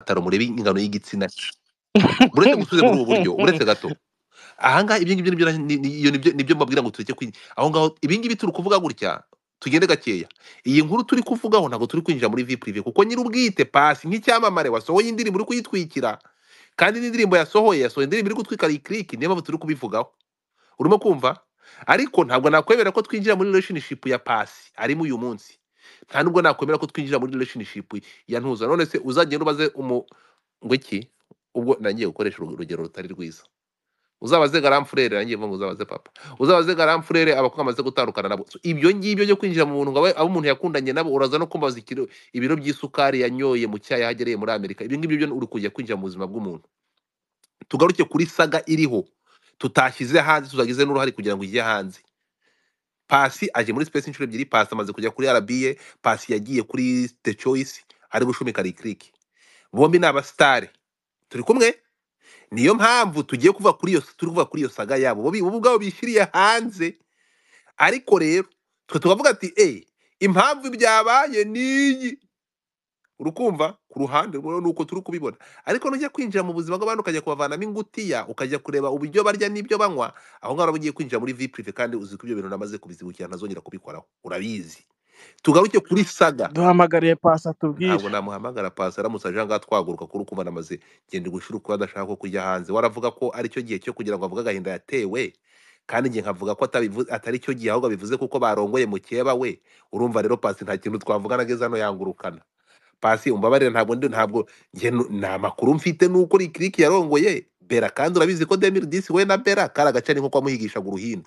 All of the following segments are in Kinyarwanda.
atari umurengano y'igitsina muretse gusubiza muri ubu buryo uretse gato ahangaha ibyo ngibyo nibyo ni- ni- iyo nibyo nibyo mbabwira ngo tureke kwi aho ngaho ibi ngibi turi kuvuga gutya tugende gakeya iyi nkuru turi kuvugaho ntabwo turi kwinjira muri vie prive kuko nyir'ubwite pasi nk'icyamamare wasohoye indirimbo uri kuyitwikira kandi n'indirimbo yasohoye yasohoye indirimbo iri gutwika likriki niyo mpamvu turi kubivugaho urimo kumva ariko ntabwo nakwemera ko twinjira muri relationship ya pasi arimo uyu munsi nta nubwo nakwemera ko twinjira muri relationship ya ntuza none se uzagenda ubaze umu ngo iki ubwo nangiye gukoresha urugero rutari rwiza uzabaze garamfurere nanjye mvuga ngo uzabaze papa uzabaze garamfurere abakobwa bamaze gutandukana nabo So, ibyo ngibyo byo kwinjira mu buntu ngo abe- abo umuntu yakundanye nabo uraza no kumbaza ikiro- ibiro by'isukari yanyoye mu cyayi yahagereye muri amerika ibyo ngibyo byo uri kujya kwinjira mu buzima bw'umuntu tugaruke kuri saga iriho tutashyize hanze tuzagize n'uruhare kugira ngo ijye hanze pasi aje muri space inshuro ebyiri pasi amaze kujya kuri rba pasi yagiye kuri the choice ari gushumika rikiriki bombi ni abasitari turi kumwe niyo mpamvu tugiye kuva kuri iyo turi kuva kuri iyo saga yabo bo bi- bo ubwabo bishyiriye hanze ariko rero twe tukavuga ati eh impamvu byabaye niyi urukumva ku ruhande rwawe nuko turi kubibona ariko nujya kwinjira mu buzima bw'abantu ukajya kubavanamo ingutiya ukajya kureba uburyo barya n'ibyo banywa aho ngaho uba ugiye kwinjira muri vie prive kandi uzi ko ibyo bintu namaze kubizibukira ntazongera kubikoraho urabizi tugaruke kuri saga duhamagariye pasi atubwire ntabwo namuhamagara pasi aramutse aje ahangaha twaguruka kuri ukumva namaze genda ugushira uko adashaka ko kujya hanze waravuga ko aricyo gihe cyo kugira ngo avuge agahinda yatewe kandi njye nkavuga ko atabivu- atari cyo gihe ahubwo abivuze kuko barongoye mukeba we urumva rero pasi nta kintu twavuga nageze hano yangurukana pasi umbabarire ntabwo ndi ntabwo njye nu- nta makuru mfite nuko rikiriki yarongoye bera kandi urabizi ko demiri disi we na bera kari agace ni nko kwamuhigishaga uruhindu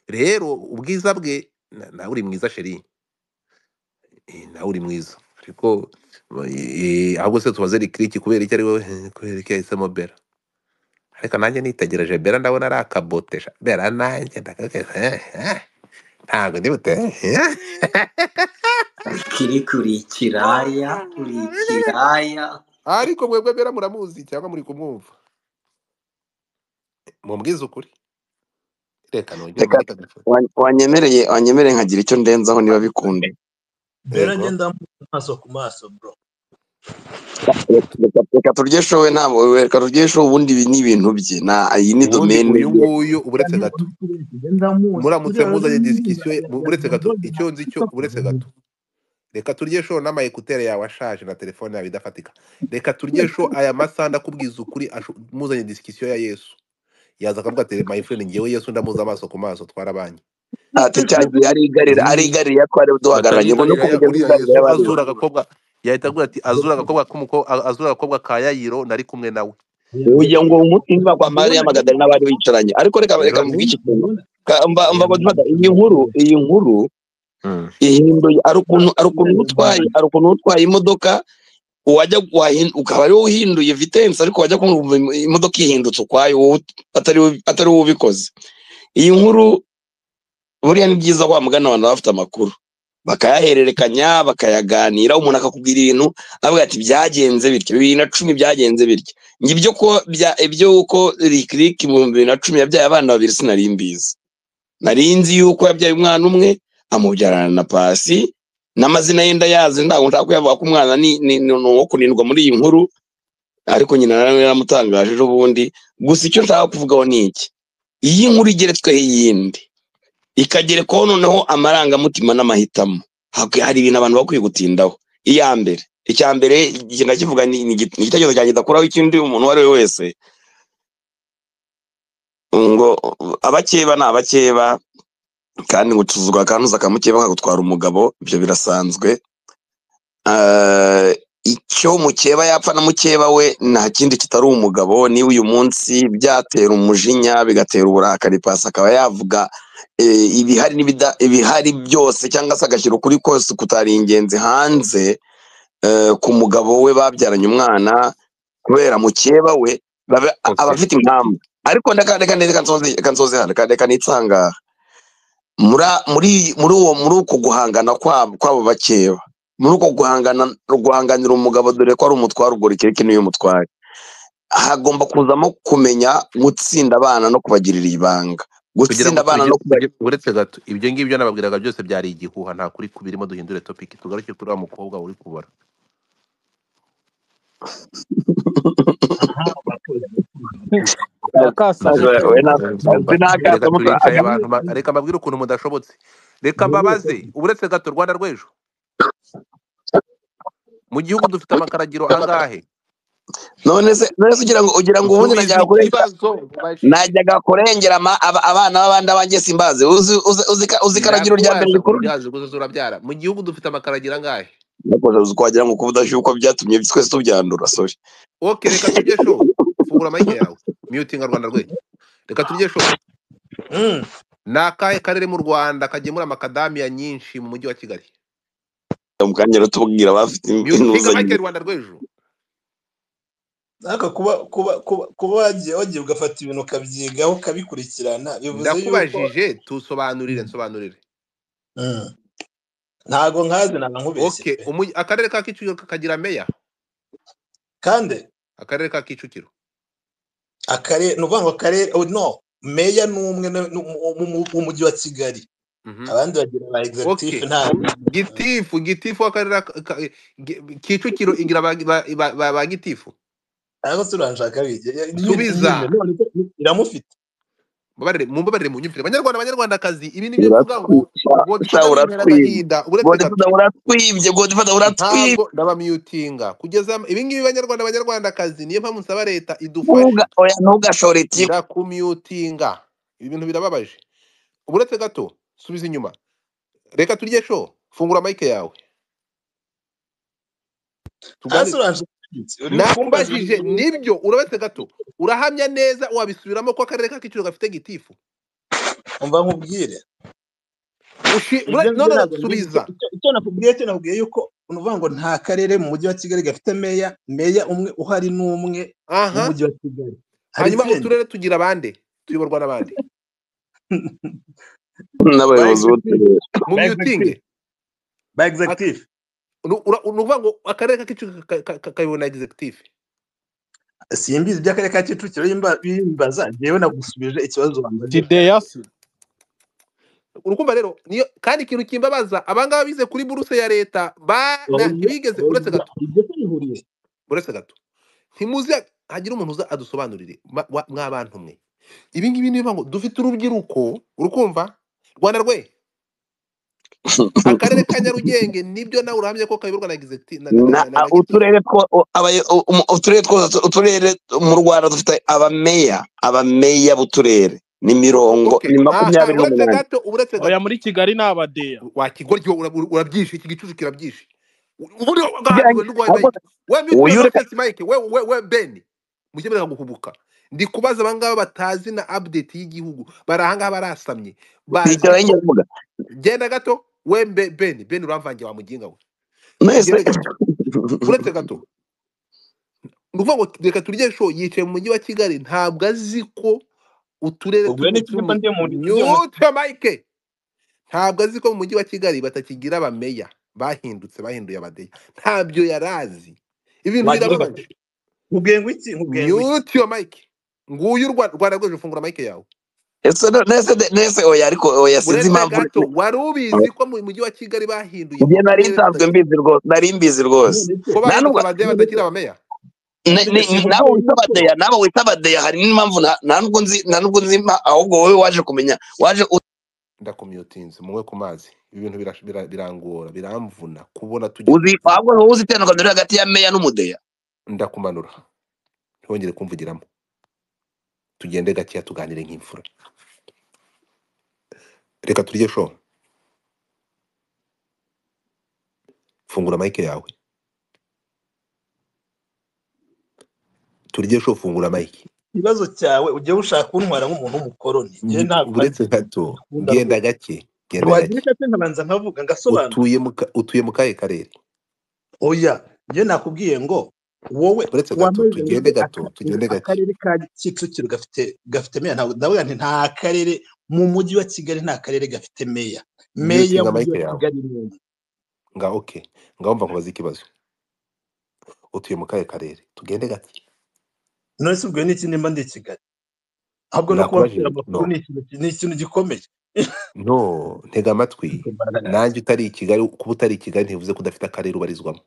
rero ubwiza bwe na- nawe uri mwiza sheri Eh, nawe uri mwiza ariko eh, ahubwo se tubaze rikiriki kubera icyo ari we eh, kubera icyo yahisemo bera ariko nanjye nitegereje bera ndabona ari akabotesha bera nanjye ndakakese eh, eh, ntabwo ndi bute eh, eh. Kiriko uri ikiraya uri ikiraya ariko mwebwe bera muramuzi cyangwa muri kumwumva mubwize ukuri reka nongere reka muri telefone wa- wanyemereye wanyemereye nkagira icyo ndenzaho niba bikunda Bera yego njye ndamuzi amaso ku maso bro reka reka turye showe ntabwo reka turye showe ubundi ibi ni ibintu bye na iyi ni ubundi domene uyu ye nguyu uretse Kandi gato uri kureba njye ndamuzi muramutse uriya muzanye aramuzi disikisiyo uretse gato yadoze icyo nzi hasi cyo uretse gato reka turye sho n'ama ekuteri yawe ashaje na telefone yawe idafatika reka turye sho aya masaha ndakubwiza ukuri asho- muzanye disikisiyo ya yesu yaza akavuga ati my friend ngewe yesu ndamuzi amaso ku maso twarabanye ati cyagiye arigarira ni arigarira ko ari duhagararanye ubona ko batayigarira ya buriya mugeze ugarira yesu abandi azura agakobwa yahita avuga ati azura agakobwa k'umuko- a- azura agakobwa ka yayiro nari kumwe nawe uyu ngo umutima kwa Mariya ndabona Magadalena bari bicaranye ariko reka reka rero mvuge ni iki ndabona kintu ndabona Ka- mba mba rero mba- ni iyi nkuru iyi nkuru Mm. ihinduye ari ukuntu ari ukuntu igaragaza utwaye ari ukuntu utwaye imodoka wajya wahin- ukaba ariwe uhinduye vitensi ariko wajya kumva im- imodoka ihindutse ukwayo wowe ut- atari wowe- atari wowe ubikoze iyi nkuru buriya ni byiza wa mugani abantu baba bafite amakuru bakayahererekanya bakayaganira umuntu akakubwira ibintu avuga ati byagenze bityo bibiri na cumi byagenze bityo ngo ibyo ko bya- ibyo uko rikiriki mu bibiri na cumi yabyaye abana babiri sinari mbizi nari nzi yuko yabyaye umwana umwe amubyarana na pasi n'amazina ye ndayazi ntabwo nshaka kuyavuga ko umwana ni ni- ni uwo kunindwa muri iyi nkuru ariko nyina nawe yaramutangaje ejo bundi gusa icyo nshaka kuvugaho ni iki iyi nkuru igeretsweho iyindi ikagerekwaho noneho amarangamutima n'amahitamo Hak- hari ibintu abantu bakwiye gutindaho iya mbere icya mbere ikintu ndakivuga ni ni igite- ni igitekerezo cyanjye ndakuraho ikindi umuntu uwo ari we wese ngo abakeba ni abakeba kandi ngo utuzugwa akantuza akamukeba kakagutwara umugabo ibyo birasanzwe Ah, icyo mukeba yapfa na mukeba we nta kindi kitari umugabo niba uyu munsi byatera umujinya bigatera uburakari pasi akaba yavuga eh, ibihari n'ibida- ibihari byose cyangwa se agashyira ukuri kose kutari ingenzi hanze eh, ku mugabo we babyaranye umwana kubera mukeba we baba- aba okay afite impamvu ariko ndeka ndeka ndeka nsoze reka nsoze hano reka reka nitsangaha muri muri muri uwo muri uko guhangana kwabo kwabo bakeba muri uko guhangana guhanganira umugabo dore ko ari umutware ubwo rikireke niyo mutware hagomba kuzamo kumenya gutsinda abana no kubagirira ibanga kugira ngo gutsinda abana tugire no kuba tugire- uretse gato ibyo ngibyo nababwiraga byose byari igihuha nta kuri kubirimo duhindure topiki tugaruke kuri wa mukobwa uri kubara Nakasaza, we na- sinakaza reka musa- turicaye aga- abantu ba- reka mbabwire ukuntu mudashobotse reka mbabaze uretse gato rwanda rw'ejo mu gihugu dufite amakaragiro angahe none se none se ugira ngo ugira ngo ubundi Musubize najyaga kurengera ikibazo mubajije. najyaga kurengera ama- aba- abana b'abandi abanjye simbazi uzi uzi uzi ka- uzi ikaragiro rya mbere Nabibasha rikuru kubibyaza ukuzuza urabyara mu gihugu dufite amakaragiro angahe uzi ko wagira ngo kuba udashyuka byatumye twese tubyandura sorry ok reka turye show fungura amayike yawe miyutinga rwanda rw'ejo reka turye show ni akahe karere mu rwanda kagemura amakadamiya nyinshi mu mujyi wa kigali mu kanya rero tubwira abafite miyutinga mayike inguzanyo rwanda rw'ejo ariko kuba kuba kuba kuba wagiye wagiye ugafata ibintu ukabyigaho ukabikurikirana bivuze yuko ndakubajije tusobanurire nsobanurire Mm. ntago nkazi ntabwo nkubeshye ok pe umugi- akarere ka kicukiro kagira meya kandi akarere ka kicukiro akarere ni ukuvuga ngo akarere oh, no meya ni umwe na- ni umu- umu- umu- w'umujyi wa kigali Mhm. abandi bagira ba executive Ok. nta gitifu gitifu w'akarere ka- ka- gi- kicukiro igira ba ba- ba- ba- ba gitifu ntabwo se uranshaka bige nyine subiza none se iramufite Mbabarire- mumbabarire mu nyumvire banyarwanda banyarwandakazi ibi ni byo mvuga ngo uratwibye godifada yintera agahinda uratwibye uretse godifata gato uratwibye godifata uratwibye ntabwo ndabamiyutinga kugeza ibi ngibi banyarwanda banyarwandakazi niyo mpamvu nsaba leta idufashe Ntuga- oya ntugashore tiyo ndakumyutinga ibi bintu birababaje uretse gato subiza inyuma reka turye sho fungura mayike yawe ntabwo se tuganire uranshaka bige uri kumbaza nakubajije ibintu nibyo urabetse gato urahamya neza wabisubiramo ko akarere ka kicukiro gafite gitifu umva nkubwire Ushi- ibyo ura- ngibyo none ntabwo mbizi subiza icyo icyo nakubwiye cyo nakubwiye yuko ni ukuvuga ngo nta karere mu mujyi wa kigali gafite meya meya umwe uhari n'umwe aha w'umujyi wa kigali hari hanyuma ikindi uturere tugira abande tuyoborwa n'abande ba n'abayobozi executive mu b'uturere ba executive myutinge ba ak- executive nu- ura- ni ukuvuga ngo akarere ka kicukiro ka- ka- ka- kayobowe na egizegitifu simbizi iby'akarere ka kicukiro yimba- bimbaza njyewe nagusubije ikibazo wambajije tideyasi urukumva rero niyo kandi ikintu kimbabaza abangaba bize kuri buruse ya leta ba na- oya ntibigeze uretse oya gato ibyo se bihuriye uretse gato ntimuzi hagira umuntu uza adusobanurire ma- wa- mwabantu mwe ibi ngibi ni bivuga ngo dufite urubyiruko urukumva rwanda rwe akarere ka nyarugenge nibyo nawe urahamya ko kayoborwa na egizegiti na na- Na- na- na- na gitifu uturere two u- abaye- u- umu- uturere twose uturere mu rwanda dufite abameya abameya b'uturere ni mirongo ok ni aha makumyabiri uretse n'umunani gato uretse oya gato muri kigali ni abadeya wakigoryo urabyishi iki gicucu kirabyishi ubundi Bijyanye- wagahanduwe n'urwaye ahubwo mayike we uyu mituwe ureka nonsense mayike we we we beni mukemerera guhubuka ndi kubaza abangaba batazi na update y'igihugu bari ahangaha barasamye bazi twicara ko y'ingezi mbuga genda gato we mbe beni beni uramvange wa muginga we mwese genda gato uretse gato ni ukuvuga ngo reka turye sho yicaye mu mujyi wa kigali ntabwo azi ko uturere turi mu ubwo n'iki turi gito mu ndi mu ndi mu nyute mayike ntabwo azi ko mu mujyi wa kigali batakigira abameya bahindutse bahinduye abadeya ntabyo yari azi ibintu wagira ngo birababaje nkubwiye ngo iki nkubwiye ngo iki myute iyo mike nguyu u Rwa- rwanda rwejo fungura mike yawe ese no- nese nese oya ariko oya sinzi uretse impamvu gato wari ubizi ko mu mujyi wa kigali bahinduye njye nari uturere nsanzwe tukagira mbizi rwose nari mbizi rwose none se ko nta bahindutse n'ubwo abadeya batakigira abameya ne- ne- ne- nawe wita abadeya none se none se nkubwiye yuko nawe wita abadeya hari n'impamvu nta- nta nubwo nzi nta nubwo nzi impa- ahubwo wowe waje kumenya waje u- ndakumyotinze muwe ku mazi ibi bintu bira- bira- birangora biramvuna kubona tujya uzi ahubwo wowe uzi itandukaniro riri hagati ya meya n'umudeya ndakumanura ntihongere kumvugiramo tugende gakeya tuganire nk'imfura reka turye show fungura mike yawe turye show fungura mike ikibazo cyawe ugiye ushaka kuntwara nk'umuntu w'umukoroni njyewe Ndi- ntabwo ari uretse gato gukunda ngenda rwose gake ngenda ntiwagira gake icyo nkabanza nkavuga ngasobanura utuye mu ka- utuye mu kahe karere oya njyewe nakubwiye ngo wowe uretse gato wameze ngo tugende gato aka- tugende gake akarere ka kicukiro gafite gafite meya ntabwo ndavuga nti nta karere mu mujyi wa kigali nta karere gafite meya meya myutinga mike w'umujyi wa yawe kigali ni umwe nga ok ngaho mva nkubaza ikibazo utuye mu kahe karere tugende gake none se ubwo n'iki nimba ndi i kigali ahubwo no kuba mfite ndakubajije amakuru no ni ikintu ni ikintu gikomeye no ntega amatwi nanjye utari i kigali kuba utari i kigali ntibivuze ko udafite akarere ubarizwamo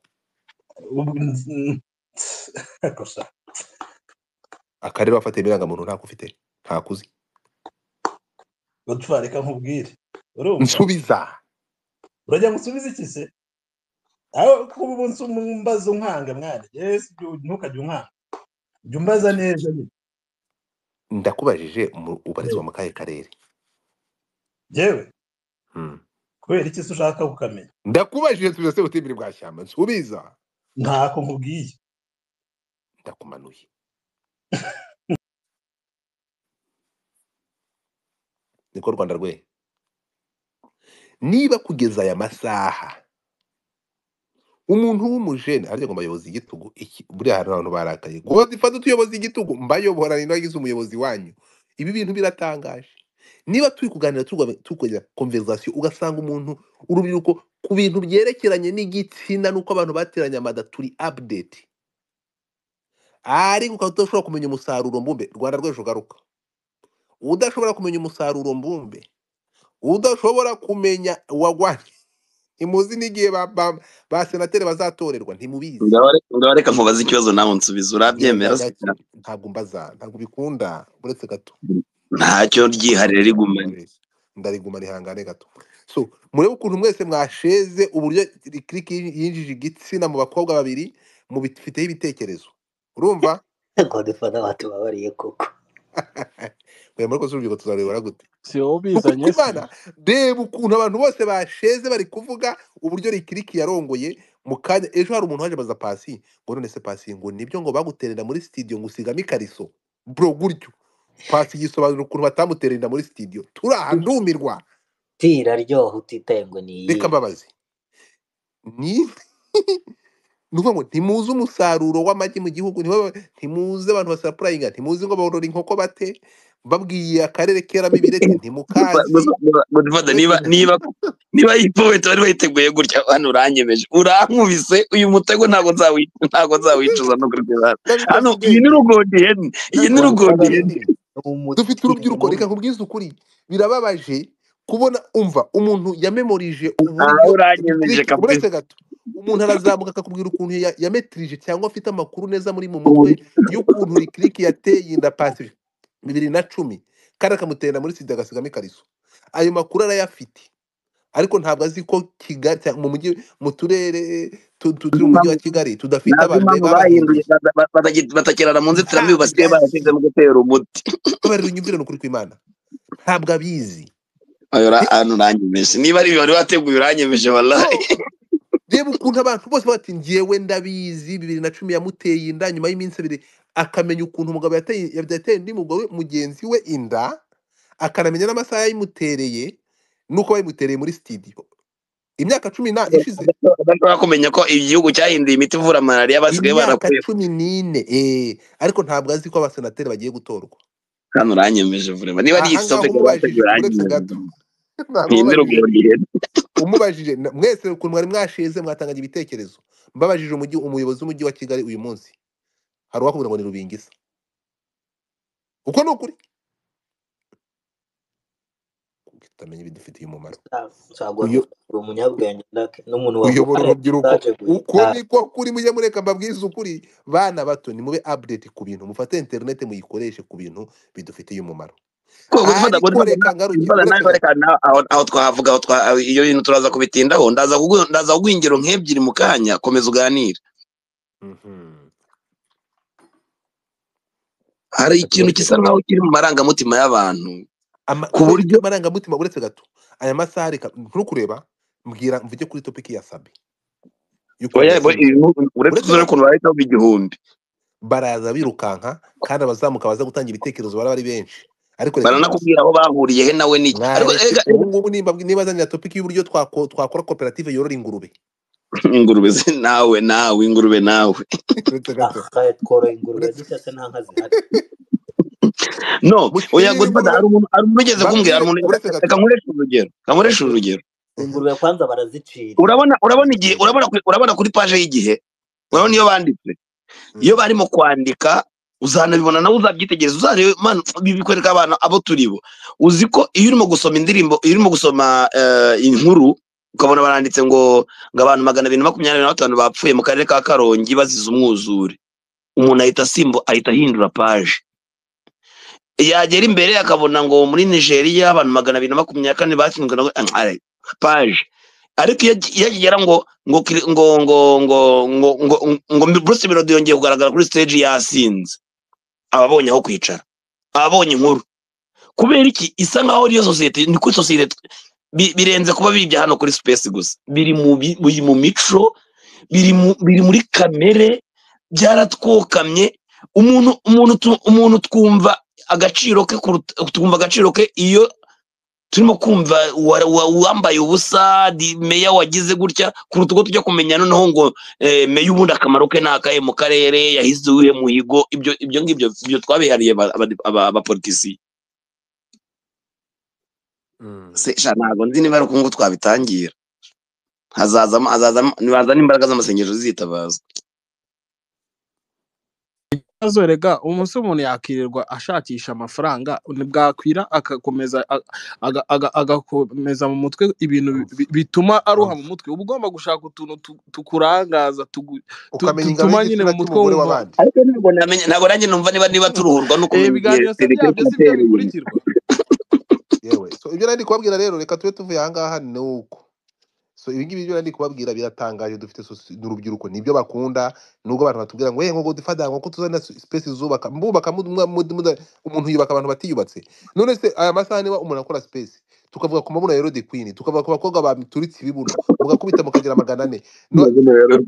Ubu- gusa akarere wafatiye ibirangamuntu ntako ufite ntakuzi gutwara reka nkubwire urumva nsubiza urajya ngo usubize iki se aho kuba umunsi umbaza unkanga mwari yesi ntukajye unkanga jya umbaza neza nyine ndakubajije mu- ubarizwa mu kahe karere yewe Hmm. kubera iki se ushaka kukamenya ndakubajije nsubiza se butembere bwa shyamba nsubiza ntako nkubwiye ndakumanuye niko rwanda rwe niba kugeza aya masaha umuntu w'umujene harya ngo mbayobozi igitugu iki buriya hari abantu barakaye ngo dufate utuyobozi igitugu mbayobora ni nagize umuyobozi wanyu ibi bintu biratangaje niba turi kuganira turwa- turwanya konverizasiyo ugasanga umuntu urubyiruko ku bintu byerekeranye n'igitsina n'uko abantu bateranye amada turi update ariko ukaba udashobora kumenya umusaruro mbumbe rwanda rw'ejo garuka udashobora kumenya umusaruro mbumbe udashobora kumenya uwagwanye ntimuzi n'igihe ba, ba, ba senateri bazatorerwa ntimubizi ngaho reka nkubaze ikibazo nawe unsubiza Ngiye urabyemera se? ndayakira, ntabwo mbaza ntabwo bikunda uretse gato ntacyo ryiharire rigumanye Ndababeshya. ndarigumana ihangane gato so murebe ukuntu mwese mwasheze uburyo click yinjije igitsina mu bakobwa babiri mubifiteho ibitekerezo urumva ntabwo dufata abantu babariye koko oya murakoze urubyiruko tuzarebera gute si wowe kuko ubizanye se imana reba ukuntu abantu bose basheze bari kuvuga uburyo rikiriki yarongoye mu kanya ejo hari umuntu waje abaza pasi ngo none se pasi ngo nibyo ngo baguterera muri studio ngo usigamo ikariso bro gutyo pasi yisobanura ukuntu batamuterera muri studio turahandumirwa ti iraryoha utitaye ngo ni reka iyihe mbabaze ni ni ukuvuga ngo ntimuzi umusaruro w'amagi mu gihugu ntimuba- ntimuzi abantu basapurayinga ntimuzi ngo borora inkoko bate babwiye akarere keramo ibireti ntimukazi gufata niba niba niba yipfubeta wari wayiteguye gutya hano uranyemeje urankubise uyu mutego ntabwo nzawica ntabwo nzawicuza no kurwara hano ndabibaza iyi ubwenge ni rugodiyeni iyi ni ndabibaza rugodiyeni ubwenge dufite urubyiruko reka nkubwize ukuri birababaje kubona umva umuntu yamemoririje aha uburyo uranyemeje ibikiriki kabisa uretse gato umuntu arazamuka akakubwira ukuntu ya- yametirije cyangwa afite amakuru neza muri mu mutwe y'ukuntu rikiriki yateye inda pasi bibiri na cumi kandi akamutera muri sida agasigamo ikariso ayo makuru arayafite ariko ntabwo azi ko kigali cyangwa mu mujyi mu turere tu- tu- turi mu mujyi wa kigali tudafite ntabwo abantu impamvu bahinduye babahinduje bata- bata- batagi- batakirana mu nzitiramibu ntabwo basigaye barashyize azi mu gutera umuti babarira unyumvire ni ukuri kw'imana ntabwo abizi Ayo ra- Re- hano uranyemeje niba ari wari wateguye uranyemeje warayi no reba ukuntu abantu bose bati ngewe ndabizi bibiri na cumi yamuteye inda nyuma y'iminsi ibiri akamenya ukuntu umugabo yateye yateye undi mugore mugenzi we inda akanamenya n'amasaha yayimutereye n'uko bayimutereye muri sitidiyo imyaka cumi na ishize adashobora kumenya ko igihugu cyahinduye imiti ivura malariya basigaye imyaka barakuye cumi n'ine eh ariko ntabwo azi ko abasenateri bagiye gutorwa hano uranyemeje vurema niba ari ahangaha igisope cyari wateguye umubajije uretse uranyemeje gato ntabwo iyi ni umubajije rugodiyeni umubajije na- mwese ukuntu mwari mwasheze mwatangaga ibitekerezo mbabajije umujyi umuyobozi w'umujyi wa kigali uyu munsi hari uwakubwira ngo ni rubingisa uko ni ukuri utamenya ibidufitiye umumaro ntabwo Uyo- dufite umunyabwenge ndake n'umuntu uyobora waguhaye urubyiruko message uko guhitana niko kuri mujye mureka mbabwize ukuri bana bato nimube update ku bintu mufate interinete muyikoreshe ku bintu bidufitiye umumaro gufata ariko gufata reka ngaruke gufata uretse nabi gato reka nawe aho aho twavuga aho twa aho iyo bintu turaza kubitindaho ndaza kugu- ndaza kuguha ingero nk'ebyiri mu kanya komeza uganire Mhm. hari reka ikintu uretse gisa gato nk'aho kiri mu marangamutima y'abantu Ama- ku kubera buryo iki amarangamutima uretse gato aya masaha reka ntukureba mbwira mvuge kuri topiki ya sabi y'ukuntu oya bo- yatsinzwe ibi mu- uretse uretse uzure gato ukuntu bahitaho igihumbi baraza birukanka kandi abazamuka baza gutanga ibitekerezo baraba ari benshi ariko reka mbabaze baranakubwira aho bahuriye he nawe niki ariko mwareke ega ubu ngubu nimba nibazanira topiki y'uburyo twako- twakora koperative yorora ingurube ingurube ze nawe nawe ingurube nawe uretse gato akaye tworoye ingurube uretse dute se nta nka zihari no oya mushyirire ingurube gufata hari umuntu hari umuntu ugeze mbabwire kumbwira hari umuntu reka uretse reka gato nkoreshe urugero reka nkoreshe uretse urugero Mhm. ingurube kwanza barazicira urabona urabona igihe Mhm. urabona kuri, urabona kuri paje y'igihe urabona Mhm. iyo banditse iyo Mhm. barimo kwandika uzanabibona nawe uzabyitegereza uzarebe man ibi bikwereka abana abo turi bo uzi ko iyo urimo gusoma indirimbo iyo urimo gusoma eh, inkuru ukabona baranditse ngo ngo abantu magana abiri na makumyabiri na batanu bapfuye mu karere ka karongi bazize umwuzure umuntu ahita asimbu ahita ahindura paje yagera imbere akabona ngo muri nigeria abantu magana abiri na makumyabiri na kane batsinzwe na Ay, paje ariko iyo ag- iyo akigera ngo ngo kiri- ngo ngo ngo ngo ngo ngo bruce melody yongeye kugaragara kuri stage yasinze ababonye aho kwicara ababonye inkuru kubera iki isa nkaho ariyo sosiyete ni kuri sosiyete tw- bi- birenze kuba bibya hano kuri space gusa biri mu bi- biri mu mico biri mu- biri muri kamere byaratwokamye umuntu umuntu tu- umuntu twumva agaciro ke kuruta- twumva agaciro ke iyo turimo kumva wa- wa- uwambaye ubusa di- meya wagize gutya kuruta uko tujya kumenya noneho ngo eh, meya ubundi akamaro ke ni akahe mu karere yahize uwuhe muhigo ibyo ibyo ngibyo ibyo twabihariye aba- aba- aba- abapolitisiye Mm. Se, sha ntabwo nzi niba ari uko nguko twabitangira hazazamo hazazamo nibazana imbaraga z'amasengesho zitabaza ibibazo rega umunsi umuntu yakirirwa ashakisha amafaranga ntibwakwira agakomeza aga- aga- aga- agakomeza mu mutwe ibintu bi- bituma aruha mu mutwe uba ugomba gushaka utuntu tu- tukurangaza tugu- tu- ukamenya ingano dutuma nyine mu y'igitsina mutwe cy'umugore wumva w'abandi ariko ntabwo namenya ntabwo nanjye numva niba niba turuhurwa nuko Eh, umenya igihe ibiganiro se serivisi byabyo si byo yatereye bikurikirwa yewe so ibyo nari kubabwira rero reka tube tuvuye ahangaha ni uko so ibi ngibi byo nari kubabwira biratangaje dufite sosi- n'urubyiruko nibyo bakunda nubwo abantu batubwira ngo ngo dufata ngo ko tuzana space zubaka mbubaka mu- mwa- mu- mu- umuntu yubaka abantu batiyubatse none se aya masaha niba umuntu akora space tukavuga ku mabura ya Rod Queen tukavuga ku bakobwa baturitse ibibuno mugakubita mukagira magana ane No-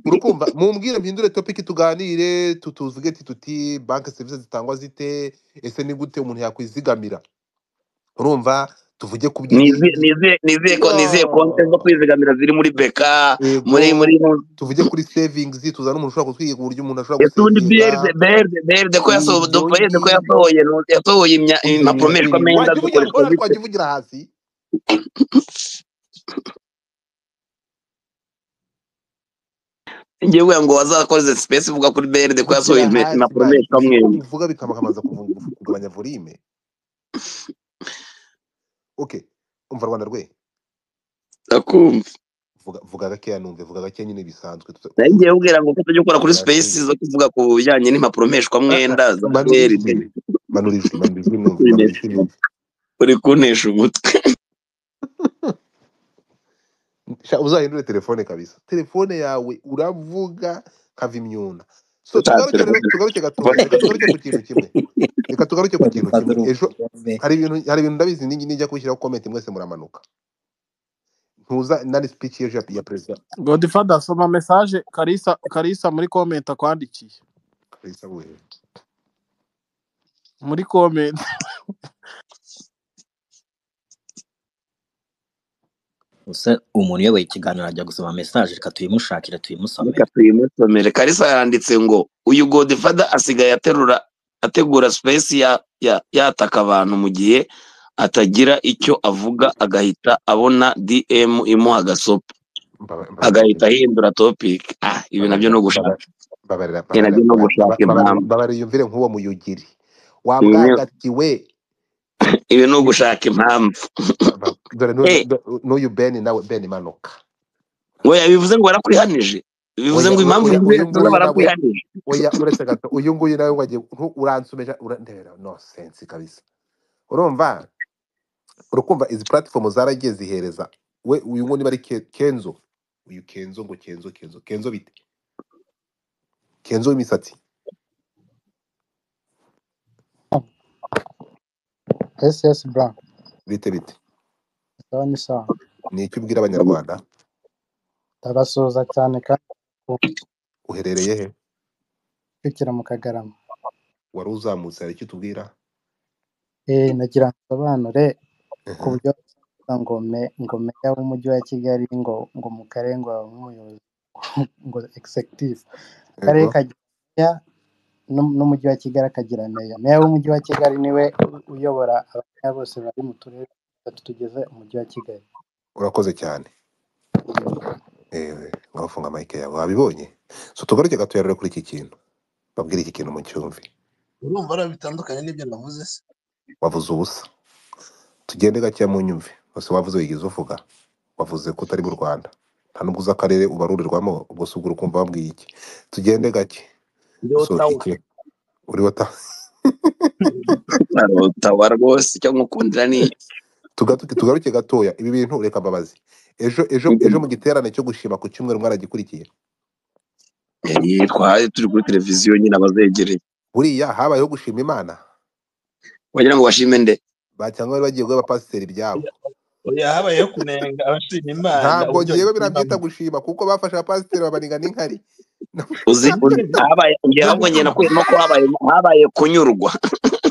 urukumva mumbwire mpindure topic tuganire tutuvuge ati tuti banki serivisi zitangwa zite ese ni gute umuntu yakwizigamira urumva tuvuge ku nizeye by'igi nizeye nizeye ko nizeye konti zo iyo kwizigamira ziri muri beka muri muri yego tuvuge kuri savings tuzana umuntu ushobora kutwiga uburyo umuntu ashobora ese ubundi berde gusevinga berde berde ko yasohoye ibyo berde ko ngibyo yasohoye no- yasohoye imya- ibyo impapuro bintu mperwa biri amenda wajya uvugira dukoresha ora bite twajya uvugira hasi ngewe ngo wazakoze space uvuga kuri berde ko yasohoye vugira impe- hasi impapuro man mperwa ibyo amwenda uvuga bikamakamanza kuvu- kugabanya volume okay umva rwanda rwe akumva vuga vuga gakeya numve vuga gakeya nyine bisanzwe tuza- nayo ngiye ubwira ngo ko tujya ukora kuri vuga space gakeya zo kuvuga ku bijyanye n'impapuro mperwa amwenda za manura berde ijwi manura ijwi manura ijwi numve manura Kuntesha ijwi umutwe. uri kuntesha umutwe Sha, uzahindure telefone kabisa telefone yawe uravuga kava imyuna so Nta tugaruke rero telefone. tugaruke gatoya reka tugaruke ku kintu kimwe reka tugaruke ku kintu kimwe ejo hari ibintu hari ibintu ndabizi ninjye nijya kubishyiraho comment mwese muramanuka ntuza nari speech y'ejo ya ya perezida godfather soma message karisa karisa muri comment akwandikiye perezida we muri comment gusa umuntu uyoboye ikiganiro ajya gusoma mesaje reka tuyimushakire reka tuyimusomere tuyimusomere kalisa yanditse ngo uyu godifada asigaye aterura ategura space ya, ya, yataka abantu mu gihe atagira icyo avuga agahita abona dm imuha agasopo mbaba- agahita mbabarira ahindura topic ah ibi nabyo mbabarira no gushaka mbaba- mbabarira ibi mbabarira nabyo no mba- mba- mbabarira gushaka impamvu mbabarira yumvire nk'uwo muyugiri ibi wabwagatiwe ibi ni ugushaka impamvu ba- ba- dore eh n'uyu- n'uyu ben nawe ben manuka oya bivuze ngo warakwihanije bivuze oya ngo impamvu oya uyu bivuze ngo nguyu nawe warakwihanije oya uretse gato uyu nguyu nawe wagiye ntu- uransumeja urandebera no sense kabisa urumva urukumva izi platform zaragiye zihereza we uyu nguyu niba ari Ke- kenzo uyu kenzo ngo kenzo kenzo kenzo bite kenzo w'imisatsi ss bra bite bite sawa ni sawa ni icyo ubwira abanyarwanda ndabasuhuza cyane kandi uherereye he kwigira mu kagarama wari uzamutse hari icyo utubwira eh nagira ngo nsobanure ku Aha. buryo bavuga ngo me ngo meya w'umujyi wa kigali ngo ngo mu karere ngo habamo umuyobozi ngo executive akarere yego kagira meya n'um- n'umujyi wa kigali akagira meya meya w'umujyi wa kigali niwe u- uyobora abameya bose bari mu turere dutatu tugize umujyi wa kigali urakoze cyane ewe wafunga mike yawe wabibonye so tugaruke gato rero kuri iki kintu babwire iki kintu mu cyumvi urumva ari bitandukanye n'ibyo navuze se wavuze ubusa tugende gakeya mu nyumve bose wavuze wigize uvuga wavuze ko utari mu rwanda nta nubwo uzi akarere ubarurirwamo ubwo se ubwo uri kumva wabwiye iki tugende gake gusohoka iki uri wata ntarotawa rwose icyo nkukundira ni Tugaruke- tugaruke gatoya ibi bintu reka mbabazi ejo ejo ejo mu giterane cyo gushima ku cyumweru mwaragikurikiye Eh, twari turi kuri televiziyo nyine abazegereye buriya habayeho gushima imana wagira ngo bashime nde bacyangwa bari bagiye guha abapasiteri ibyabo oya habayeho kunenga abashima imana ntabwo uburyo ngewe birabyita bayishimamo gushima kuko bafashe abapasiteri babaniga n'inkari uzi uzi habaye nta ngira ahubwo njye gushima nakuyemo ko habaye habaye kunyurwa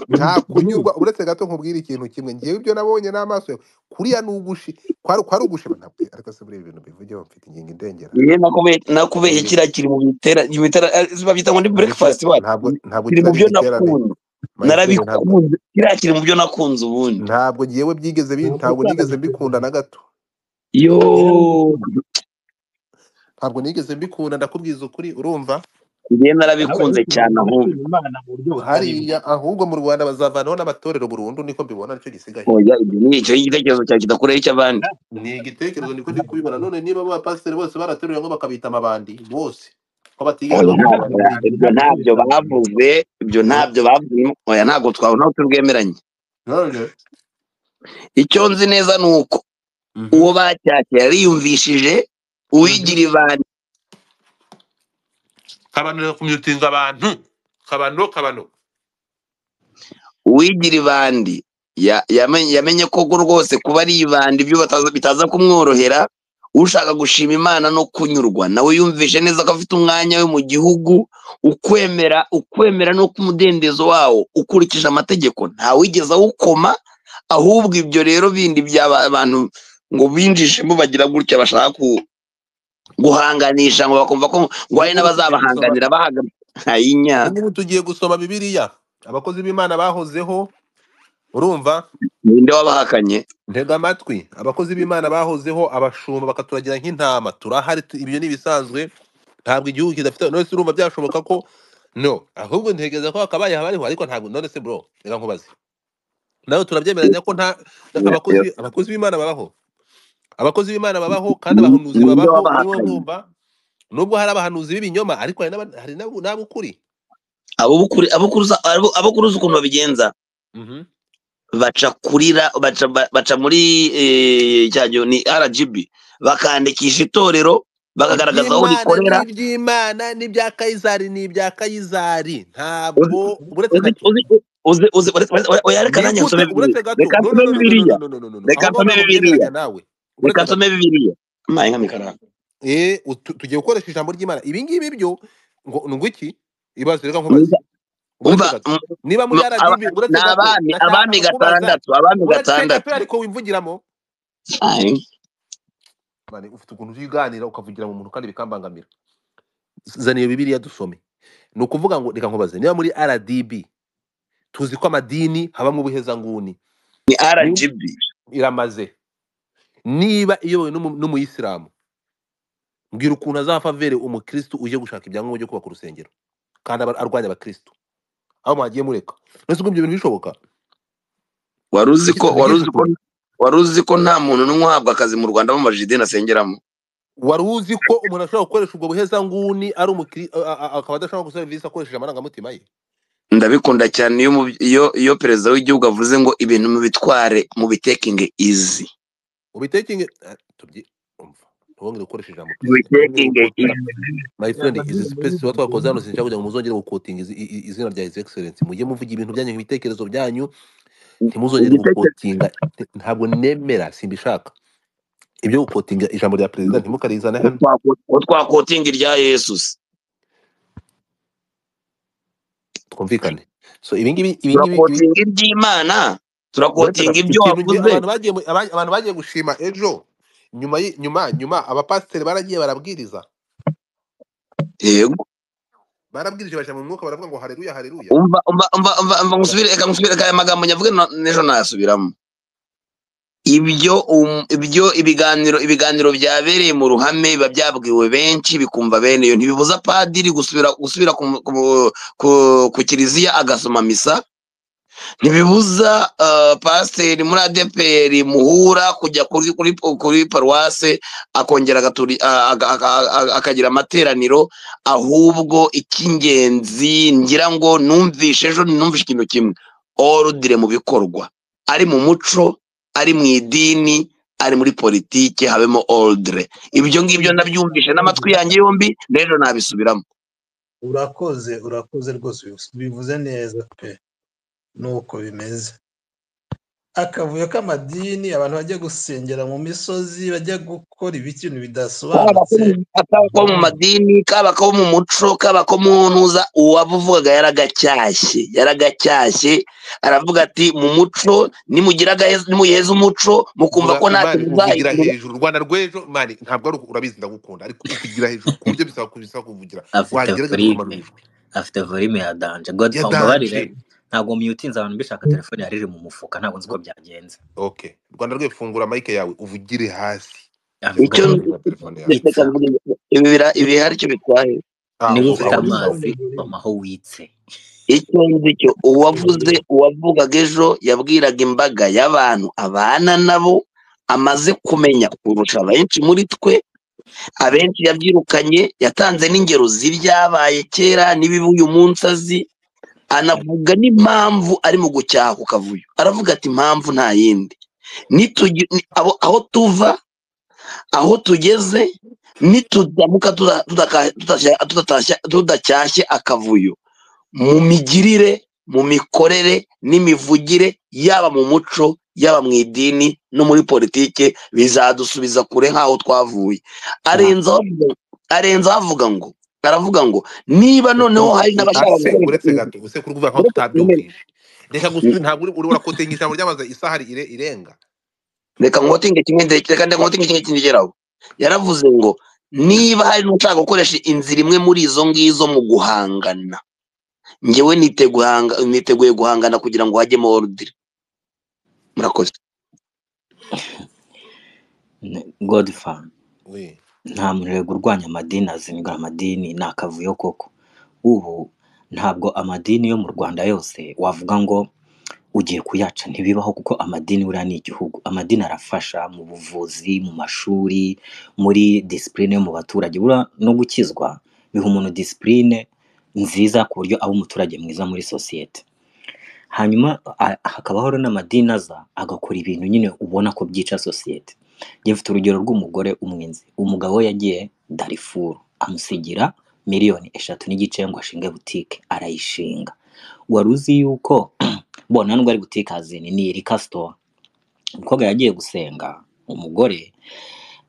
nta kunyurwa uretse gato nkubwire ikintu kimwe ngewe ibyo nabonye n'amaso yawe kuriya ni ugushi kwari kwari ugushima ntabwo ariko se buriya ibintu bivugeho mfite ingingo indengera Njye nakube- nakubeshye Ingi- kiriya kiri mu bitera mu bitera eh, babyita ntabwo ngo ni kiriya breakfast wacu ntabwo ntabwo kiri mu kiriya ari byo igiterane nakunda mayisenge ntabwo narabikunze kiriya kiri mu byo nakunze ubundi ntabwo ngewe byigeze bi- ntabwo nigeze mbikunda na gato yo ntabwo nigeze mbikunda ndakubwiza ukuri urumva njye habayeho narabikunze cyane ahubwo gushima imana mu buryo butari bumwe hariya ahubwo mu rwanda bazavanaho n'amatorero burundu niko mbibona nicyo gisigaye oya ibyo ni icyo igitekerezo cyawe kidakoreho icy'abandi ni igitekerezo niko ndi kubibona none niba abapasiteri bose barateruye ngo bakabita amabandi bose ko batigeze oya bavuga ntabwo bati muri iki ibyo ntabyo bavuze ibyo eh, ntabyo bavuze oya ntabwo twabona aho turwemeranye none icyo nzi neza ni uko mhm uwo bacyashye yariyumvishije mhm uwigira ibandi kabanura kumyutinga abantu kabano kabano uwigira ibandi ya- yamenye yamenye ko rwose kuba ari ibandi ibyo bataza bitaza kumworohera ushaka gushima imana no kunyurwa nawe yumvishe neza ko afite umwanya we mu gihugu ukwemera ukwemera no umudendezo wawo ukurikije amategeko ntawigeze awukoma ahubwo ibyo rero bindi by'aba- abantu ngo binjijemo bagira gutya bashaka ku- guhanganisha ngo bakumva ko ngo nk'ubu tugiye gusoma hari n'abazabahanganira bahagana nk'ubu inyaka tugiye gusoma bibiliya abakozi b'imana bahozeho urumva ninde wabahakanye ntega amatwi abakozi b'imana bahozeho abashumba bakaturagira nk'intama turahari tu- ibyo ni ibisanzwe ntabwo igihugu kidafite none se urumva byashoboka ko no ahubwo ntegereza ko hakabaye habariho ariko ntabwo none se bro reka nkubaze nawe turabyemeranya ko nta abakozi abakozi b'imana babaho abakozi b'imana babaho kandi abahanuzi babaho ninde nibo wabahakanye nkumva nubwo hari abahanuzi b'ibinyoma ariko hari n'aba- hari n'abo- n'ab'ukuri abukuri abukuruza abo- abukuruza ukuntu babigenza Mhm. baca kurira baca ba- baca muri eh, cya gihe ni rgb bakandikisha itorero bakagaragaza aho iby'imana rikorera ni iby'imana n'ibya kayizari ni ibya kayizari ntabwo uzi uretse uzi gato uzi uzi uzi uzi- uzi- uzi- oya reka ni nanjye gute nsome bibiliya uretse gato reka no no nsome no no no no no no no bibiliya no no no reka aho ngaho nsome ntabwo bibiliya mbyemeranya nawe reka uretse gato nsome bibiliya amaye nk'amakara eh utu- tugiye gukoresha ijambo ry'imana ibi ngibi byo ngo ni ngo iki ibaze reka nkubaze Mwiza, uretse umva gato m- niba muri m- aba- rdb uretse ni gato abami ndashaka abami kukubaza gatandatu abami uretse gato gatandatu ariko wimvugiramo Aye. Mani, ufite ukuntu uziganira ukavugira mu muntu kandi bikambangamira zana iyo bibiliya dusome ni ukuvuga ngo reka nkubaze niba muri rdb tuzi ko amadini habamo ubuhezanguni ni Ni- rgb iramaze niba iyobowe n'umu- n'umuyisilamu mbwira ukuntu azava avere umukirisitu uje gushaka ibyangombwa byo kubaka urusengero kandi aba arwanya abakirisitu aho mwagiye mureka none se ubwo ibyo bintu bishoboka wari uzi Niki- ko ntabwo wari byigeze uzi ko bishoboka wari uzi ko nta muntu n'umwe uhabwa akazi mu rwanda bamubajije idini asengeramo wari uzi ko umuntu ashobora gukoresha ubwo buhezanguni ari umukiri a- a- a- akaba adashaka gukora serivisi akoresheje amarangamutima ye ndabikunda cyane iyo umubi- iyo iyo perezida w'igihugu avuze ngo ibintu mubitware mubitekinge izi ubitekinge eh, tubyi umva ntibongere gukoresha ijambo perezida ntibongere mubitekinge gukotera izi my friend yamaze izi muri space tuba iki twakoze hano gihugu sinshaka kugira ngo muzongere gukotinga izi- i- i- izina rya his excellence mujye muvuga ibintu byanyu ibitekerezo byanyu ntimuzongere igitekerezo gukotinga ntabwo nemera simbishaka ibyo gukotinga ijambo rya perezida ntimukarizane hano ko twakotinga irya yesu se. twumvikane so ibi ngibi ibi ngibi ibi- turakotinga iry'imana uretse turakotinga gato ibyo ikintu nge wavuze abantu bagiye mu- aba- abantu bagiye gushima ejo nyuma y'i- nyuma nyuma abapasiteri baragiye barabwiriza yego barabwirije bashyira mu mwuka baravuga ngo hareruya hareruya umva umva umva umva umva Ba- ngusubire reka ngusubire aya magambo nyavuga na- n'ejo nasubiramo ibyo um- ibyo ibiganiro ibiganiro byabereye mu ruhame biba byabwiwe benshi bikumva bene iyo ntibibuza padiri gusubira gusubira ku, ku, ku, ku kiliziya agasoma misa ntibibuza ah, pasiteri muri adeperi muhura kujya kuri kuri kuri paruwase akongera agaturi- ah, aga- aga- aga- akagira amateraniro ahubwo icy'ingenzi ngira ngo numvishe ejo numvishe ikintu kimwe orudire mu bikorwa ari mu muco ari mu idini ari muri politiki habemo orudire ibyo ngibyo nabyumvishe n'amatwi yanjye yombi n'ejo nabisubiramo urakoze urakoze rwose bivuze neza pe nuko bimeze akavuyo k'amadini abantu bajya gusengera mu misozi bajya gukora ibikintu kaba ko mu bidasobanutse kaba ko mu madini kaba ko mu muco kaba ko mu ntuza uwavugaga yaragacyashye yaragacyashye aravuga ati mu muco nimugira agahe- nimuheza umuco mukumva vuga ko ntacyo mani uvugira muzayigira hejuru u rwanda rw'ejo mani ntabwo ari uku- urabizi ndagukunda ariko ukugira hejuru ku buryo bisaba kubisaba kuvugira afite wagerageza volume ukamanura ijwi afite volume ya danje god ya umbabarire danje ntabwo muyutinze abantu bishaka telefone yari iri mu mufuka ntabwo nzi uko byagenze okay rwanda rwe fungura mike yawe uvugire hasi kugeza afite ubwo icyo bavuga telefone yawe reka witsa mvuge ibi bira- ibi hari icyo bitwaye ah niba ubwo ufite aho bitwaye Urabona amazi urumuri mamaho witse icyo nzi cyo uwavuze uwavugaga ejo yabwiraga imbaga y'abantu abana nabo amaze kumenya kurusha benshi muri twe abenshi yabyirukanye yatanze n'ingero z'ibyabaye kera n'ibibi uyu munsi azi anavuga n'impamvu ari mu gucyaha ku kavuyo aravuga ati impamvu nta yindi Nitugi- ni- abo- aho tuva aho tugeze nitudamuka tuda- tudaka- tudashya- tudatashya- tudacyashye akavuyo mu migirire mu mikorere n'imivugire yaba mu muco yaba mu idini no muri politike bizadusubiza kure nk'aho twavuye arenzaho avuga arenzaho avuga ngo aravuga ngo niba noneho hari n'abashaka ase gukoresha uretse gato usekuru kuvuga nkaho uretse tutabyumvise reka gusubi ntabwo uri uri- urakotenga ijambo ryamaze isaha ire irenga reka nkotinge kimwe ndeke- reka nkotinge kimwe kigeraho yaravuze ngo niba hari n'ushaka gukoresha inzira imwe muri izo ngizo mu guhangana ngewe niteguye niteguye guhangana kugira ngo hajyemo orudire murakoze godfa we nta murego urwanya amadini azinga amadini ni akavuyo koko ubu ntabwo amadini yo mu rwanda yose wavuga ngo ugiye kuyaca ntibibaho kuko amadini buriya ni igihugu amadini arafasha mu buvuzi mu mashuri muri disipurine yo mu baturage buriya no gukizwa biha umuntu disipurine nziza ku buryo aba umuturage mwiza muri sosiyete hanyuma a- hakaba hariho n'amadini aza agakora ibintu nyine ubona ko byica sosiyete njye mfite urugero rw'umugore umwenzi umugabo we yagiye darifuru amusigira miliyoni eshatu n'igice ngo ashinge butike arayishinga wari uzi yuko bona nubwo ari butike hazini ni rikasitowa umukobwa yagiye gusenga umugore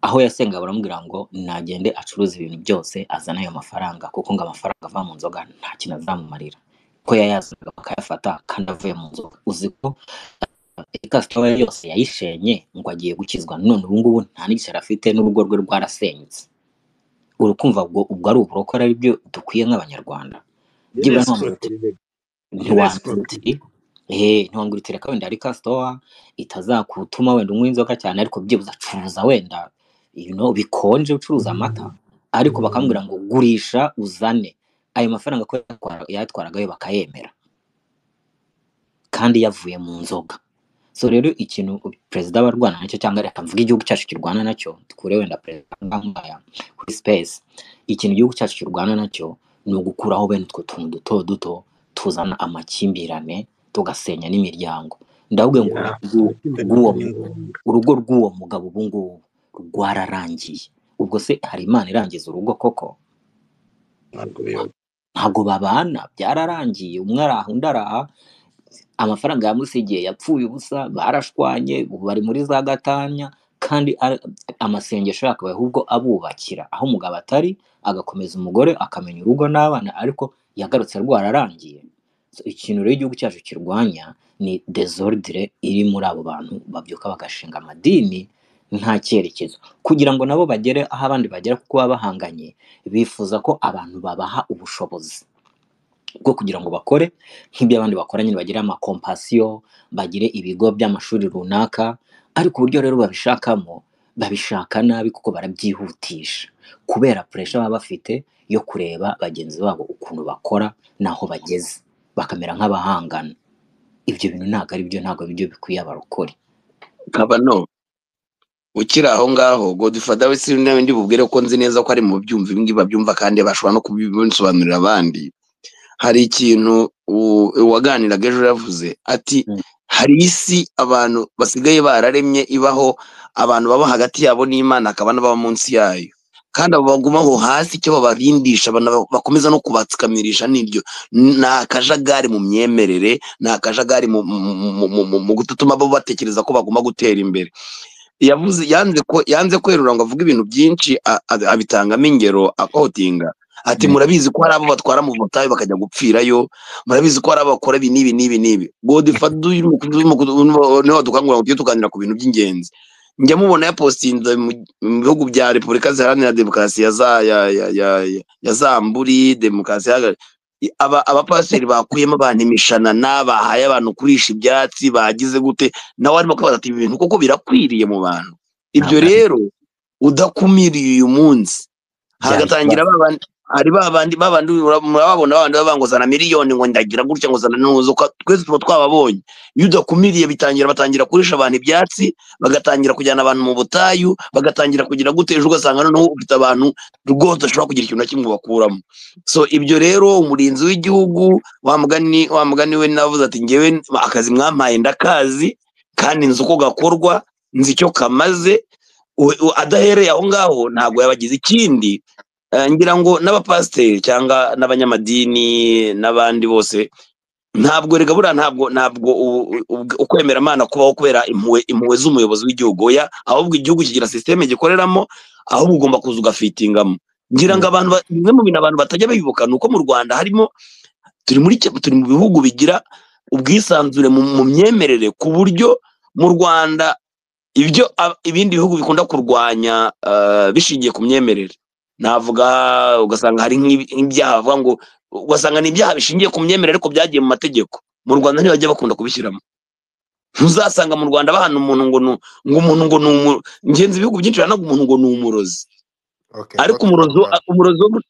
aho yasenga baramubwira ngo nagende acuruza ibintu byose azane ayo mafaranga kuko ngo amafaranga ava mu nzoga nta kintu azamumarira ko yayazanaga bakayafata kandi avuye mu nzoga uzi ko ikasitowa yose yayishenye ngo agiye gukizwa none ubu ngubu nta n'igiceri afite n'urugo rwe rwarasenyutse urukumva ubwo ubwo ari uburokore ari byo dukwiye nk'abanyarwanda yari byibura ntiwambwira yasiporotirije yari ntiwambwira uti yasiporotirije ehe ntiwambwira uti reka wenda reka sitowa itazakutuma wenda unywa inzoga cyane ariko byibuze acuruza wenda you know, bikonje ucuruza amata ariko bakamubwira ngo gurisha uzane ayo mafaranga ko yatwara- yayatwaragayo bakayemera kandi yavuye mu nzoga so rero ikintu perezida aba arwana nacyo cyangwa reka mvuga igihugu cyacu kirwana nacyo dukure wenda perezida nk'aya kuri space ikintu igihugu cyacu kirwana nacyo ni ugukuraho bene utwo tuntu duto duto tuzana amakimbirane tugasenya n'imiryango ndavuga ngo ya urugo rw'u- amakimbirane rw'uwo ni mu- ngombwa urugo rw'uwo mugabo ubu ngubu rwararangiye ubwo se hari imana irangiza urugo koko ntabwo biyoba ntabwo babana byararangiye umwe araha undi araha amafaranga yamusigiye yapfuye ubusa barashwanye ubu bari muri za gatanya kandi ar- amasengesho yakabaye ahubwo abubakira aho umugabo atari agakomeza umugore akamenya urugo n'abana ariko yagarutse rwararangiye So, ikintu rero igihugu cyacu kirwanya ni desordre iri muri abo bantu babyuka bagashinga amadini nta cyerekezo kugira ngo nabo bagere aho abandi bagera kuko baba bahanganye bifuza ko abantu babaha ubushobozi bwo kugira ngo bakore nk'ibyo abandi bakora nyine bagire amakompasiyo bagire ibigo by'amashuri runaka ariko uburyo rero babishakamo babishaka nabi kuko barabyihutisha kubera puresha baba bafite yo kureba bagenzi babo ukuntu bakora n'aho bageze bakamera nk'abahangana ibyo bintu ntabwo ari byo ntabwo byo bikwiye abarokore kabano ukiri aho ngaho godifada we sinzi nawe bubwire ko nzi neza ko ari mu byumva ibi ngibi babyumva kandi bashobora no kubisobanurira abandi hari ikintu u- uwaganiraga ejo yavuze ati Mm. hari isi abantu basigaye bararemye ibaho abantu baba hagati yabo n'imana akaba n'ababa munsi yayo kandi abo baguma aho hasi icyo babarindisha bana- bakomeza no kubatsikamirisha n'ibyo ni akajagari mu myemerere ni akajagari mu mu- mu- mu- mu- mu gutuma bo batekereza ko baguma gutera imbere yavuze yanze ko yanze kwerura ngo avuge ibintu byinshi a- a- abitangamo ingero akotinga ati Mm. murabizi ko hari abo batwara mu butayu bakajya gupfirayo murabizi ko hari abo bakora ibi n'ibi n'ibi n'ibi godifadu niwe dukangurira ngo tujye tuganira ku bintu by'ingenzi njya mubona yapositinze mu mu bihugu bya repubulika ziharanira demokarasi ya za ya ya ya ya ya zamburi demokarasi ihagarariye aba abapasiteri bakuyemo abantu imishanana bahaye abantu kurisha ibyatsi bagize gute nawe arimo kwibaza ati ibi bintu koko birakwiriye mu bantu ibyo ntabwo ari rero udakumiriye uyu munsi byaba hagatangira ikibazo ba bandi hari ba bandi ba bandi ura- murababona ba bandi baba ngo zana miliyoni ngo ndagira gutya ngo zana ntuzo Kwa- twese tuba twababonye iyo udakumiriye bitangira batangira kurisha abantu ibyatsi bagatangira kujyana abantu mu butayu bagatangira kugira gute ejo ugasanga noneho ufite abantu rwose ashobora kugira ikintu na kimwe bakuramo so ibyo rero umurinzi w'igihugu wa mugani wa mugani we navuze ati ngewe akazi mwampaye ndakazi kandi nzi uko gakorwa nzi icyo kamaze u- u- adahereye aho ngaho ntabwo yabagize ikindi Eh, ngira ngo n'abapasiteri cyangwa n'abanyamadini n'abandi bose ntabwo rega buriya ntabwo ntabwo u- u- ukwemera amana kubaho kubera impuhwe impuhwe z'umuyobozi w'igihugu oya ahubwo igihugu kigira sisiteme gikoreramo ahubwo ugomba kuza ugafitingamo ngira ngo Mm. abantu ba- bimwe mu bintu abantu batajya bibuka ni uko mu rwanda harimo turi muri cya- turi mu bihugu bigira ubwisanzure mu mu myemerere ku buryo mu rwanda ibyo ab- ibindi bihugu bikunda kurwanya eh, bishingiye ku myemerere navuga ugasanga hari nk'ibi- nk'ibyaha bavuga ngo ugasanga ni ibyaha bishingiye ku myemerere ariko byagiye mu mategeko mu rwanda ntibajya bakunda kubishyiramo ntuzasanga mu rwanda bahana umuntu ngo ni ngo umuntu ngo ni umu- ngenzi ibihugu byinshi bahana umuntu ngo ni umurozi okay ariko ndatwe umurozi wo- rwanda umurozi wo muri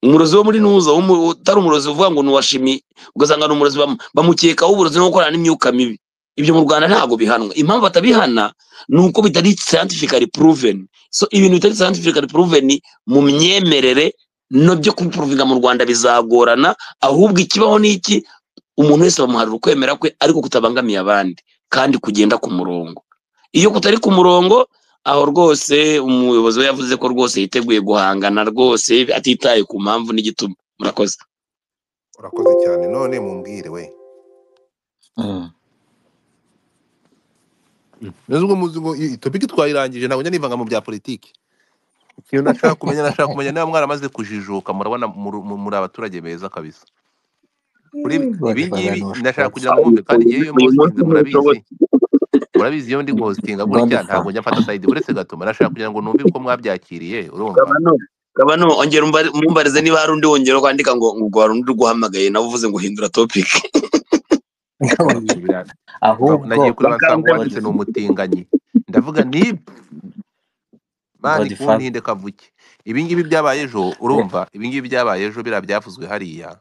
umurozi wo muri nuza w'umu- utari umurozi uvuga ngo ni uwa shimi ugasanga ni umurozi bamu- bamukekaho uburozi no gukorana n'imyuka mibi ibyo mu rwanda ntabwo bihanwa impamvu batabihana ni uko bitari scientifically proven so ibintu bitari scientifically proven mu myemerere no byo kubiprovinga mu rwanda bizagorana ahubwo ikibaho ni iki umuntu wese bamuharira ukwemera kwe ariko kutabangamiye abandi kandi kugenda ku murongo iyo kutari ku murongo aho rwose umuyobozi we yavuze ko rwose yiteguye guhangana rwose atitaye ku mpamvu n'igituma murakoze urakoze cyane none mumbwire we Mm. nubwo muzi ngo iyi topiki twayirangije ntabwo njya nivanga mu bya politiki ikintu nashaka kumenya nashaka kumenya niba mwaramaze kujijuka murabona muri muri- muri abaturage beza kabisa kuri Eh, ibi Abanyarwanda ngibi ndashaka ntibashoboye kugira ngo mwumve kandi ngewe iyo uyu munsi mpostinze ntibishobotse murabizi murabizi iyo ndi hostinga gutya godifa ntabwo njya mfata side uretse gatuma nashaka kugira ngo numve uko mwabyakiriye urumva kabano kabano ongera umbari- umumbarize niba hari undi wongera kwandika ngo ngo hari undi uguhamagaye nawe uvuze ngo hindura topic Ba- Gabanya. bira- ba- ahubwo nagiye kureba nsanga bakambwira uwanditse ni godifa umutinganyi ndavuga ni mani godifa kuntinde kavuke ibi ngibi byabaye ejo urumva ibi ngibi byabaye ejo biriya byavuzwe hariya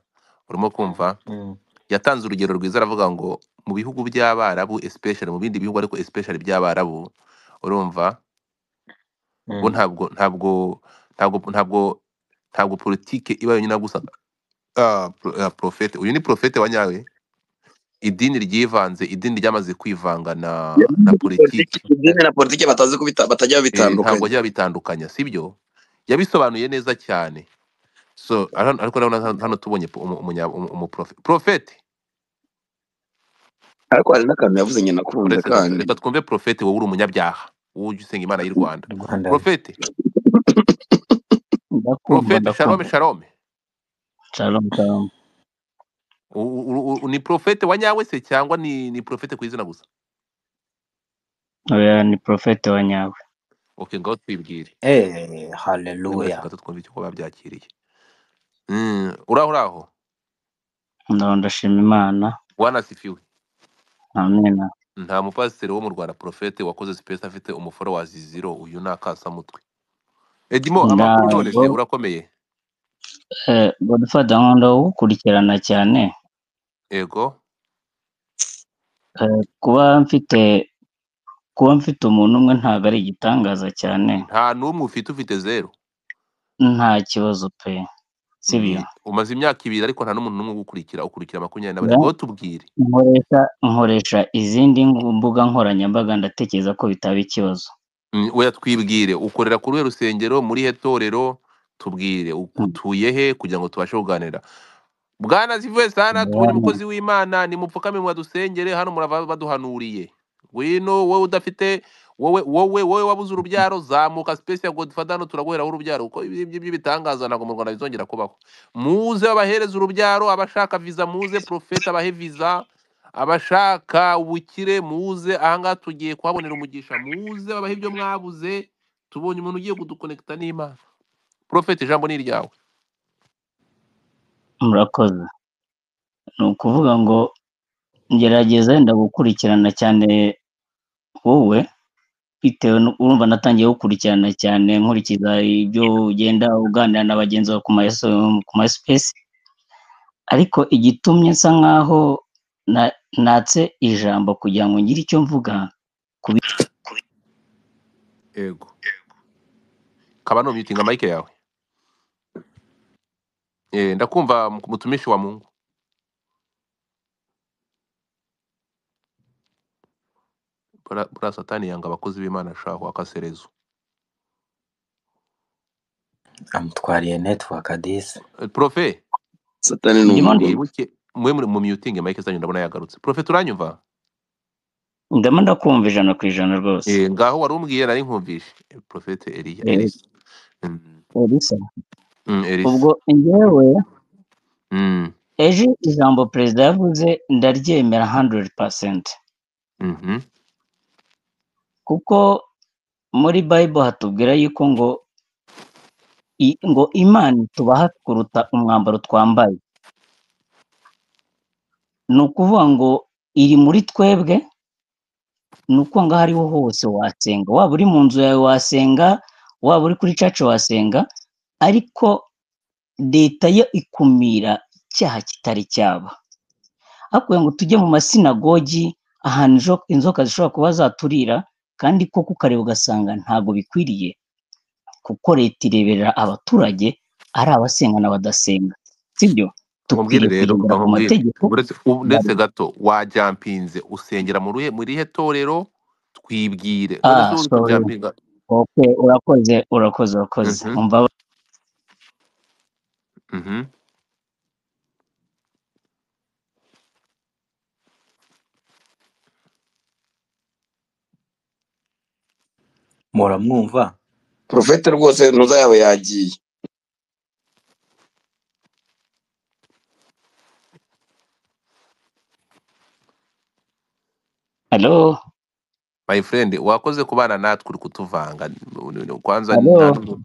urimo kumva Mm. yatanze urugero rwiza aravuga ngo mu bihugu by'abarabu especially mu bindi bihugu ariko especially by'abarabu urumva bo Mm. ntabwo ntabwo ntabwo ntabwo ntabwo politike iba yonyine gusa ah, pro- ah, profete uyu ni profete wa nyawe idini ryivanze idini ryamaze kwivanga na na yavuze ko politiki politiki idini na politiki batazi kubita eh, batajya ntabwo babitandukanya ajya abitandukanya sibyo yabisobanuye neza cyane so ara- ariko urabona hano hano tubonye umu- umunya- umu- umuprofe- profete ariko hari n'akantu yavuze nyina kumva uretse gato kandi reka twumve profete wowe uri umunyabyaha wowe ujya usenga imana y'u rwanda rwanda profete ndakumva profete shalome ndakumva shalome shalom shalom U- u- u- ni profete wa nyawe se cyangwa ni ni profete ku izina gusa oya ni profete wa nyawe okay ngaho twibwire eh muri uretse haleluya gato twumve icyo kuba babyakiriye Mm, uraho uraho ndaho ndashima imana wanasifiwe amen nta mupasiteri wo mu rwanda profete wakoze space afite umuforowazi zero uyu ni akasamutwe edimo amakuru none ntabwo se urakomeye eh godfather nkunda gukurikirana cyane ego Eh, kuba mfite kuba mfite umuntu umwe ntabwo ari igitangaza cyane nta n'umwe ufite ufite zeru nta kibazo pe sibyo Ye- umaze imyaka ibiri ariko nta n'umuntu n'umwe ugukurikira ukurikira makumyabiri na bane Ya, ngo tubwire nkoresha nkoresha izindi mbuga nkoranyambaga ndatekereza ko bitaba ikibazo Mm, oya twibwire ukorera kuri we rusengero muri he torero tubwire u- Mm. utuye he kugira ngo tubashe kuganira bwana zivuye sana tubonye Bwana, umukozi w'imana nimupfukame mwadusengere hano murava baduhanuriye wino wowe udafite wowe wowe wowe wabuze urubyaro zamuka space ya godfather hano turaguheraho urubyaro kuko ibi ngibyo by'ibitangaza ntabwo mu rwanda bizongera kubaho muze abahereza urubyaro abashaka visa muze profeta abahe visa abashaka ubukire muze ahangaha tugiye kuhabonera umugisha muze babahe ibyo mwabuze tubonye umuntu ugiye kudukonekita n'imana profeta ijambo ni iryawe murakoze ni ukuvuga ngo ngerageza wenda gukurikirana cyane wowe bitewe nu- urumva natangiye gukurikirana cyane nkurikiza ibyo ugenda uganira na bagenzi bawe ku ma ku ma space ariko igitumye nsa nkaho na- natse ijambo kugira ngo ngire icyo mvuga ku bi- yego kaba numitinga mike yawe Eh, ndakumva mk- mtumishi wa Mungu. Bura, bura satani yanga abakozi b'Imana shaho akaserezo. amutwariye network adisi Eh, Profe, satani ni ndimo umugome mwibuke mwe muri mu muting mic zanyu ndabona yagarutse. Profe turanyumva? ndimo ndakumva ijana ku ijana rwose Eh, ngaho wari umbwiye nari nkumvishe. Eh, Profete Elia, Eh, Elisa. Mm, Elisa, mm, Elisa. ubwo njyewe Mm, ejo ijambo perezida yavuze ndaryemera 100% mhm. kuko muri Bible hatubwira yuko ngo i- ngo imana itubaha kuruta umwambaro twambaye ni ukuvuga ngo iri muri twebwe ni uko ngaho ariho hose wasenga waba uri mu nzu yawe wasenga waba uri kuri caca wasenga ariko leta yo ikumira icyaha kitari cyaba hakuwe ngo tujye mu masinagogi ahantu ijo- inzoka zishobora kuba zaturira kandi koko ukareba ugasanga ntabwo bikwiriye kuko leta ireberera abaturage ari abasenga n'abadasenga sibyo Nkubwire dukwiriye rero, umva kugendera ku nkubwire. mategeko Uretse u- ya uretse gato wajampinze usengera mu ruhe muri he torero twibwire. None se ah uri sorry kujampinga? okay urakoze urakoze urakoze Mhm. umva Mhm. muramwumva porofete rwose ntuza yaba yagiye hello My friend, wakoze kubana natwe uri kutuvanga. Kwanza hello nta n'umwe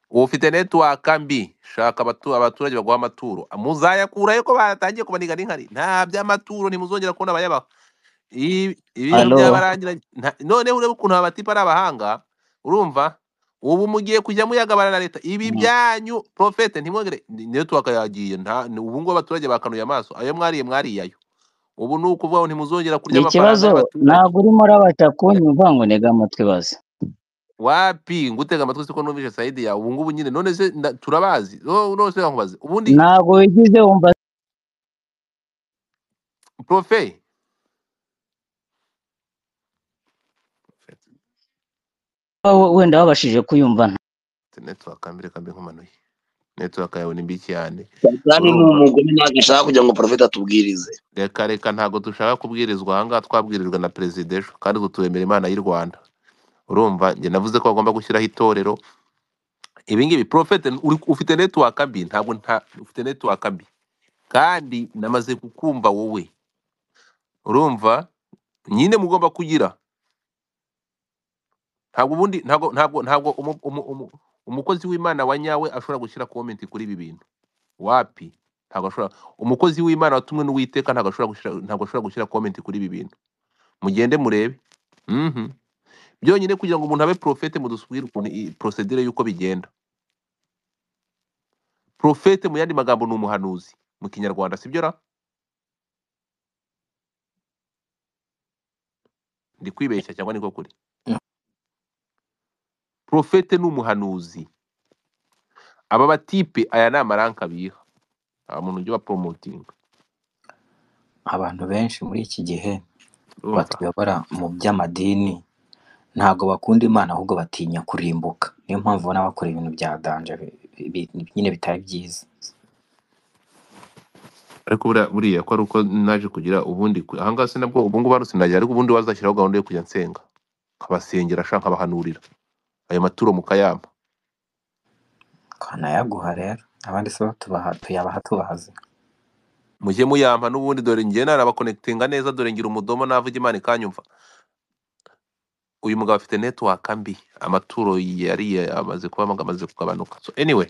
ufite network mbi shaka abatu, abaturage baguha amaturo muzayakurayo ko baratangiye kubaniga n'inkari nta by'amaturo ntimuzongera kubona abayabaha I- ibintu hello byabarangira nta- noneho urebe ukuntu abatipa ari abahanga urumva ubu mugiye kujya muyagabana na leta ibi Mm, byanyu profete ntimwogere ni- network yagiye nta ni- ubu ngubu abaturage bakanuye amaso ayo mwariye mwariyayo ubu ni ukuvuga ngo ntimuzongera kurya ni amafaranga ikibazo y'abaturage ntabwo urimo urabasha kunyumva ngo ntega amatwi baze wapi ngutega amatwi siko numvise sayidi yawe ubu ngubu nyine none se nda- turabazi no- none se nkubaze ubundi ntabwo wigize wumva profe we- wenda wabashije kuyumva network mbere kambi nkumanuye network yawe ni mbi cyane satani ni urumva umugome ntabwo ashaka kugira ngo porofete atubwirize reka reka ntabwo dushaka kubwirizwa ahangaha twabwirijwe na perezida ejo kandi ubu turemera imana y'u rwanda urumva njye navuze ko bagomba gushyiraho itorero ibi ngibi profete uri- ufite network mbi ntabwo nta ufite network mbi kandi namaze kukumva wowe urumva nyine mugomba kugira ntabwo ubundi ntabwo ntabwo ntabwo umu- umu- umu- umukozi w'imana wa nyawe ashobora gushyira comment kuri ibi bintu wapi ntabwo ashobora umukozi w'imana watumwe n'uwiteka ntabwo ashobora gushyira ntabwo ashobora gushyira comment kuri ibi bintu mugende murebe mhm byonyine kugira ngo umuntu abe profete mudusubire ukuntu iyi procedure y'uko bigenda profete mu yandi magambo ni umuhanuzi mu kinyarwanda sibyo ra ndi kwibeshya cyangwa niko kuri Mm. profete ni umuhanuzi aba batipe aya ni amaranka biha nta muntu ujya ubaporomotinga abantu benshi muri iki gihe urumva batuyobora mu by'amadini ntabwo bakunda imana ahubwo batinya kurimbuka niyo mpamvu ubona bakora ibintu bya danje bi- bi- bi- nyine bitari byiza ariko buriya buriya ko ari uko naje kugira ubundi ku- ahangaha sinabwo ubu ngubu hano sinajya ariko ubundi wazashyiraho gahunda yo kujya nsenga nkabasengera ashaka nkabahanurira ayo maturo mukayama kanayaguha rero abandi se bo tubaha- tuyabaha tubahaze mujye muyampa n'ubundi dore ngiye narabakonekitinga neza dore ngira umudomo navuga imana ikanyumva uyu mugabo afite network mbi amaturo yari amaze kuba amaze kugabanuka so anyway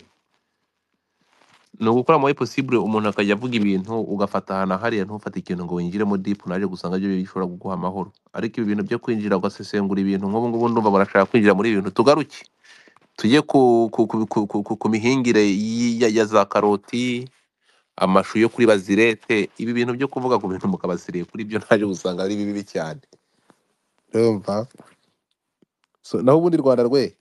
ni ugukora muri possible umuntu akajya avuga ibintu ugafata ahantu hariya ntufate ikintu ngo winjiremo deep naje gusanga byo bishobora kuguha amahoro ariko ibi bintu byo kwinjira ugasesengura ibintu nk'ubu ngubu ndumva barashaka kwinjira muri ibi bintu tugaruke tujye ku, ku, ku, ku, ku, ku, ku mihingire y- ya, ya za karoti amashu yo kuri bazirete ibi bintu byo kuvuga ku bintu mukabasiriye kuri byo naje gusanga ari bibi cyane urumva So, naho ubundi rwanda rwe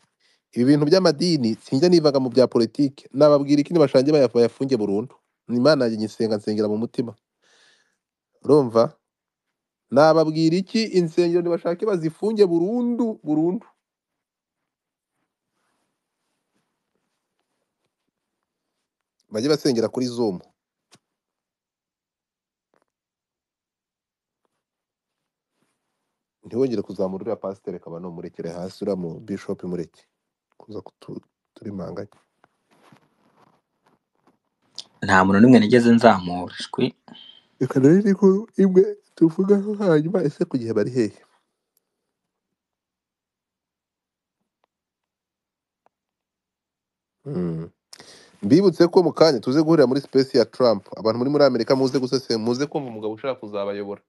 ibi bintu by'amadini sinjya nivaga mu bya politiki nababwira ikindi bashangiye bayafu- bayafunge burundu ni imana yanjye nyisenga nsengera mu mutima urumva nababwira iki insengero ntibashake bazifunge burundu burundu bajye basengera kuri zoom ntiwongere kuzamura uriya pasiteri akaba numurekere hasi uriya mu bishop mureke kuza kuturimanganya nta muntu n'umwe nigeze nzamura shwi reka rero ni inkuru imwe tuvugaho hanyuma ese ku gihe bari hehe Mm. mbibutse ko mu kanya tuze guhurira muri space ya Trump abantu muri muri Amerika muze gusese muze kumva umugabo ushaka kuzabayobora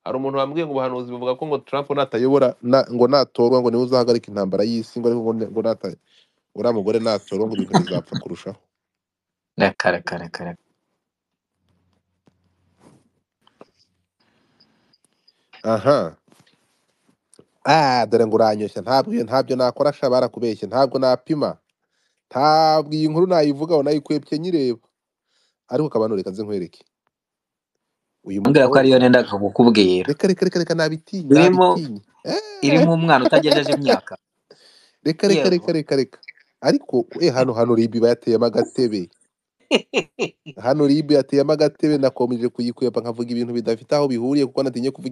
hari umuntu wambwiye ngo ubuhanuzi buvuga ko ngo Trump natayobora na, ngo natorwa ngo niwe uzahagarika intambara y'isi ngo ariko ngo, ne- ngo nata uriya mugore natorwa ngo ibintu bizapfa kurushaho reka reka reka reka aha ah dore ngo uranyoshya ntabwo iyo ntabyo nakora sha barakubeshye ntabwo napima ntabwo iyi nkuru nayivugaho nayikwepye nyireba ariko kabano reka nze nkwereke uyu mbwira ko ariyo mukobwa nenda kukubwira reka reka reka reka nabitinye irimo nabitinye Eh. irimo umwana utagejeje imyaka reka reka yewe reka reka reka ariko eh hano hano ribi bateyemo agatebe hano ribi yateyemo agatebe nakomeje kuyikweba nkavuga ibintu bidafite aho bihuriye kuko natinye kuvuga